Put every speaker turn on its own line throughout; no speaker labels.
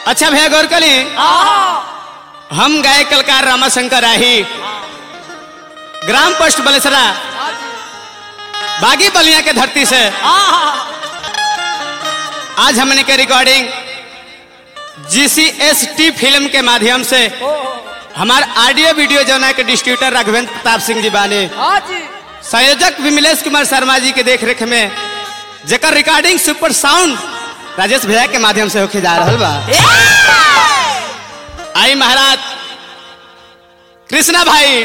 अच्छा भैया गौर कली हम गाय कलकार रामाशंकर राही ग्राम पोस्ट बलेसरा बागी बलिया के धरती से आज हमने के रिकॉर्डिंग जीसीएसटी फिल्म के माध्यम से हमार ऑडियो वीडियो जौना के डिस्ट्रीब्यूटर राघवेंद्र प्रताप सिंह जी बाने संयोजक विमलेश कुमार शर्मा जी के देख रेख में जेकर रिकॉर्डिंग सुपर साउंड राजेश भैया के माध्यम से होके जा रहा बा आई महाराज कृष्णा भाई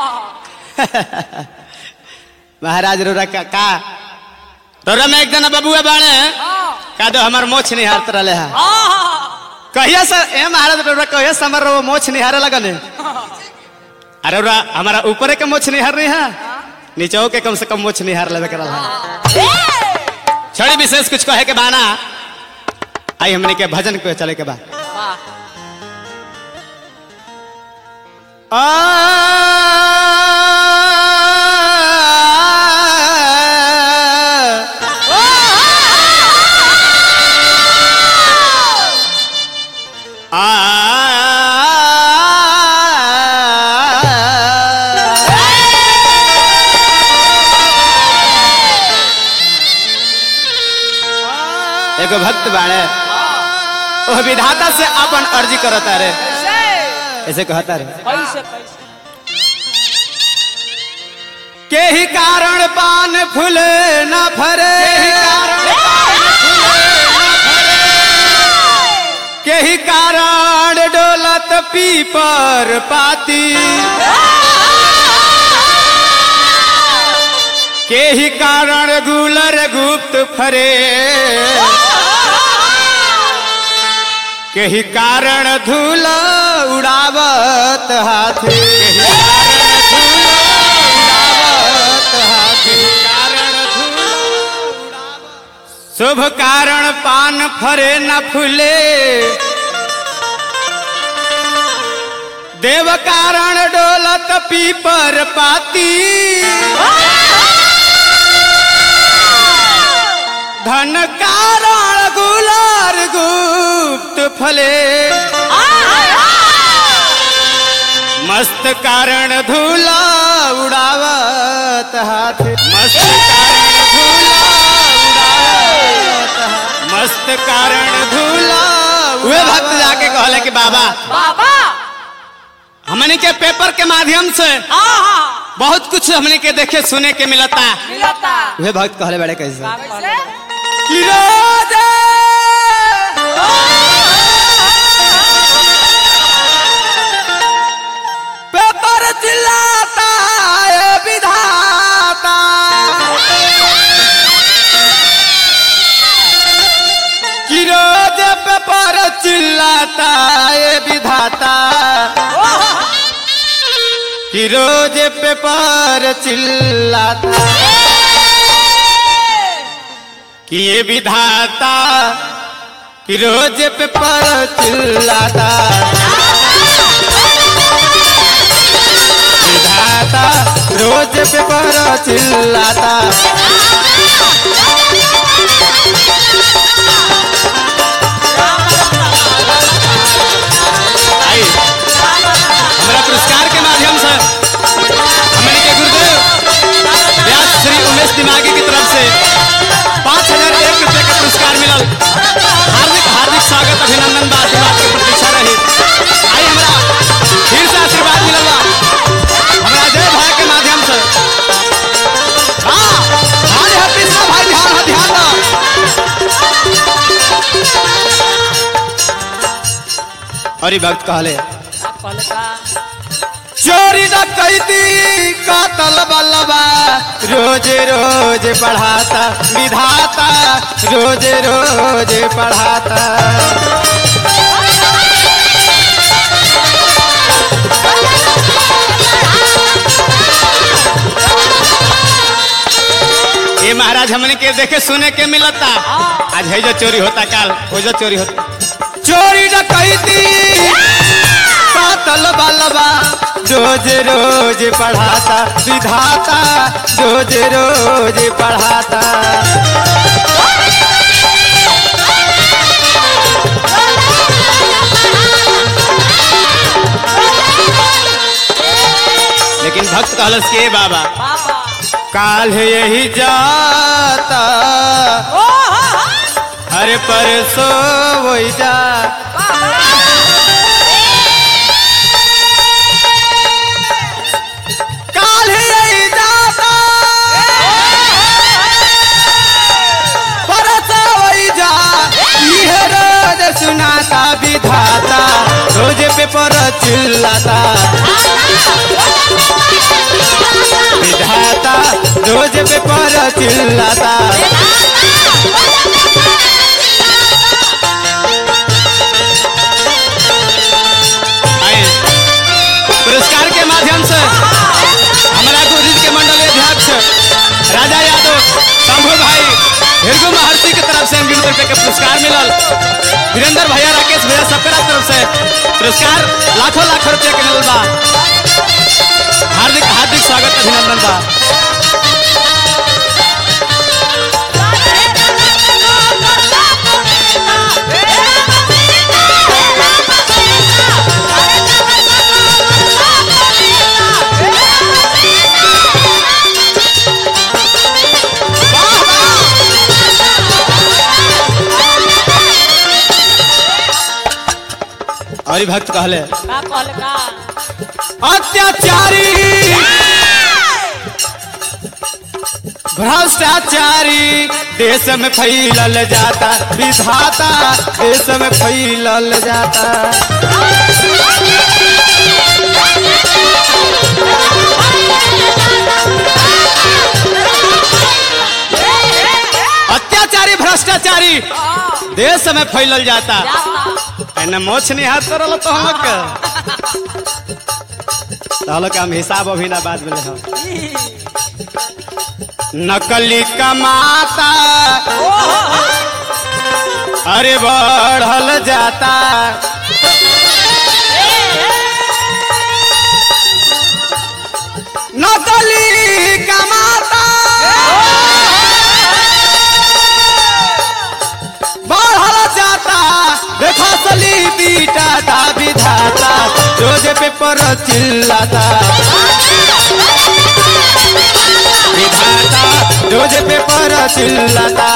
महाराज रोरा का, का रोरा में एक जना बबुआ बाणे का दो हमार मोछ नहीं हारत रहे है कहिया से ए महाराज रोरा कहिया से हमार वो मोछ नहीं हारे लगन है अरे रोरा हमारा ऊपर के मोछ नहीं हार रही है नीचे के कम से कम मोछ नहीं हार लेवे करल है छड़ी विशेष कुछ कहे के बाना आई हमने के भजन को चले के बाद एगो भक्त बाणे ओ विधाता से अपन अर्जी करता रे ऐसे कहता रे के ही कारण पान फूल न फरे के ही कारण डोलत पीपर पाती के ही कारण गुलर गुप्त फरे के ही कारण धूल उड़ावत हाथी के ही कारण धूल उड़ावत शुभ कारण पान फरे न फूले देव कारण डोलत पीपर पाती धन कारण गुलार गुप्त फले मस्त कारण धूला उड़ावत हाथ मस्त कारण धूला उड़ावत हाथ। मस्त कारण धूला वे भक्त जाके कहले कि बाबा
बाबा
हमने के पेपर के माध्यम से बहुत कुछ हमने के देखे सुने के मिलता
मिलता
वे भक्त कहले बड़े कैसे
कैसे
कि रोज पेपर चिल्लाता है विधाता कि रोज पेपर चिल्लाता है विधाता कि रोज पेपर चिल्लाता कि ये विधाता कि रोज पेपर चिल्लाता विधाता रोज पेपर चिल्लाता आई हमारा पुरस्कार के माध्यम से हमारे के गुरुदेव व्यास श्री उमेश दिमागी की तरफ से पाँच हजार एक रुपये का पुरस्कार मिलल हार्दिक हार्दिक स्वागत अभिनंदन बा आशीर्वाद के प्रतीक्षा रही आई हमरा फिर से आशीर्वाद मिलल बा हमरा जय भाई के माध्यम से हाँ ध्यान है कृष्णा भाई ध्यान है ध्यान दो और ये भक्त कहले चोरी डकैती कातल बलबा रोज रोज पढ़ाता विधाता रोज रोज पढ़ाता ये महाराज हमने के देखे सुने के मिलता आज है जो चोरी होता काल हो जो चोरी होता चोरी डकैती कातल बलबा रोज रोज पढ़ाता विधाता रोज रोज पढ़ाता कहलस के बाबा
बाबा
काल यही जाता
ओ हो हो
अरे परसो वही जा काल यही जाता परसो वही जा यह रोज सुनाता विधाता रोज पेपर चिल्लाता विधाता रोज पेपर चिल्लाता आए, पुरस्कार के माध्यम से हमारा गुरु के मंडल अध्यक्ष राजा यादव शंभू भाई हिरगु महर्षि की तरफ से बीस रुपए के पुरस्कार मिलल वीरेंद्र भैया राकेश भैया सबके तरफ से पुरस्कार लाखों लाखों रुपए के मिलल बा हार्दिक हार्दिक स्वागत अभिनंदन बा और भक्त कहले
का कहल का
अत्याचारी भ्रष्टाचारी देश में फैलल जाता विधाता देश में फैलल जाता अत्याचारी भ्रष्टाचारी देश में फैलल जाता एने मोछ नहीं हाथ करल तो हम लोग के तो हम लोग के हम हिसाब अभी ना बाद में ले हम नकली कमाता अरे बढ़ल जाता नकली कमाता बढ़ल जाता देखा सली बीटा दा विधाता रोज पेपर चिल्लाता विधाता रोज पेपर चिल्लाता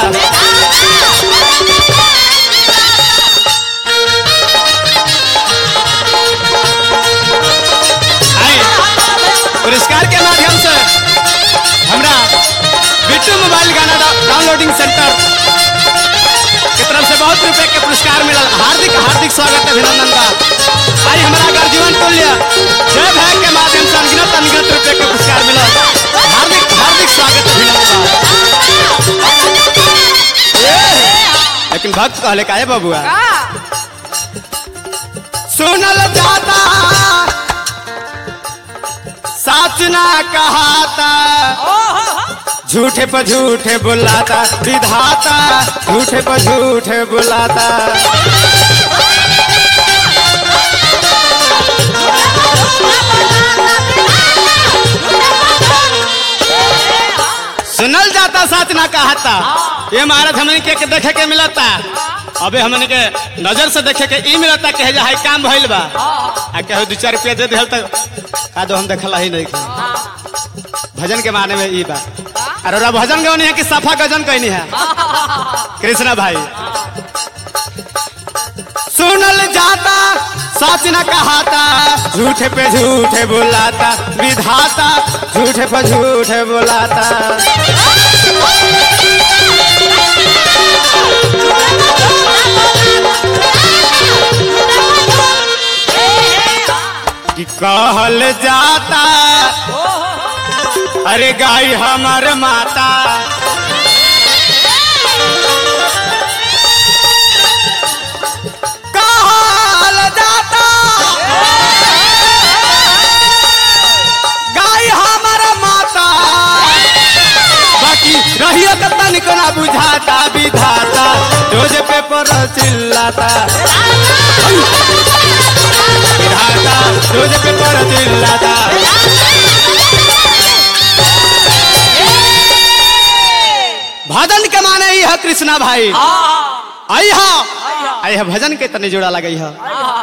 आए, पुरस्कार के माध्यम से हमरा बिट्टू मोबाइल गाना डा- डाउनलोडिंग सेंटर की तरफ से बहुत रुपए के पुरस्कार मिलल हार्दिक हार्दिक स्वागत अभिनंदन बा आई हमारा गर्जीवन तुल्य जय भाई के माध्यम से अनगिनत अनगिनत रुपए के पुरस्कार मिलल हार्दिक हार्दिक स्वागत अभिनंदन बा लेकिन भक्त कहले काहे बबुआ सुनल जाता साच ना कहाता झूठे पर झूठे बुलाता विधाता झूठे पर झूठे बुलाता सुनल जाता साच ना कहाता ये महाराज हमने के के देखे के मिलता अबे हमने के नजर से देखे के ई मिलता कहे जा हाई काम भइल बा आ कहे दू चार रुपया दे दिहल तक का दो हम देखला ही नहीं खे भजन के माने में ई बा अरे ओरा भजन गवनी है कि सफा गजन कहनी है कृष्णा भाई सुनल जाता सच न कहाता झूठे पे झूठे बुलाता विधाता झूठे पे झूठे बुलाता कि कहल जाता अरे गाय हमर माता कहल जाता गाय हमर माता बाकी रहियो तो तनिक ना बुझाता विधाता रोज पेपर चिल्लाता विधाता रोज पेपर चिल्लाता भजन के माने ही है कृष्णा भाई आई हा आई है भजन के तने जोड़ा लगे है